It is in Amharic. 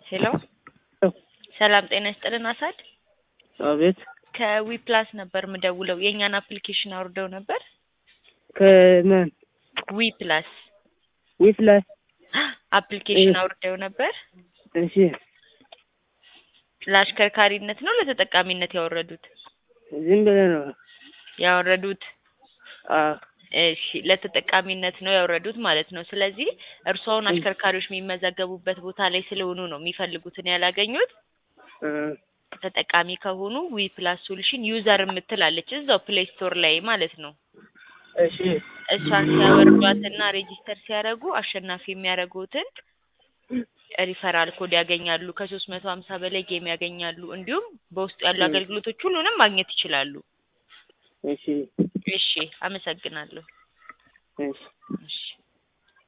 ሄሎ ሰላም ጤና ይስጥልን አሳድ አቤት ከዊ ፕላስ ነበር ምደውለው የእኛን አፕሊኬሽን አውርደው ነበር ከማን ዊ ፕላስ ዊፕላስ አፕሊኬሽን አውርደው ነበር እሺ ለአሽከርካሪነት ነው ለተጠቃሚነት ያወረዱት ዝም ብለህ ነው ያወረዱት አዎ እሺ ለተጠቃሚነት ነው ያወረዱት ማለት ነው ስለዚህ እርስዎ አሁን አሽከርካሪዎች የሚመዘገቡበት ቦታ ላይ ስለሆኑ ነው የሚፈልጉትን ያላገኙት እ ተጠቃሚ ከሆኑ ዊ ፕላስ ሶሉሽን ዩዘር የምትላለች እዛው ፕሌይ ስቶር ላይ ማለት ነው እሺ እሷን ሲያወርዷትና ሬጂስተር ሲያደርጉ አሸናፊ የሚያደርጉትን ሪፈራል ኮድ ያገኛሉ ከሶስት መቶ ሀምሳ በላይ ጌም ያገኛሉ እንዲሁም በውስጡ ያሉ አገልግሎቶች ሁሉንም ማግኘት ይችላሉ እሺ እሺ አመሰግናለሁ እሺ እሺ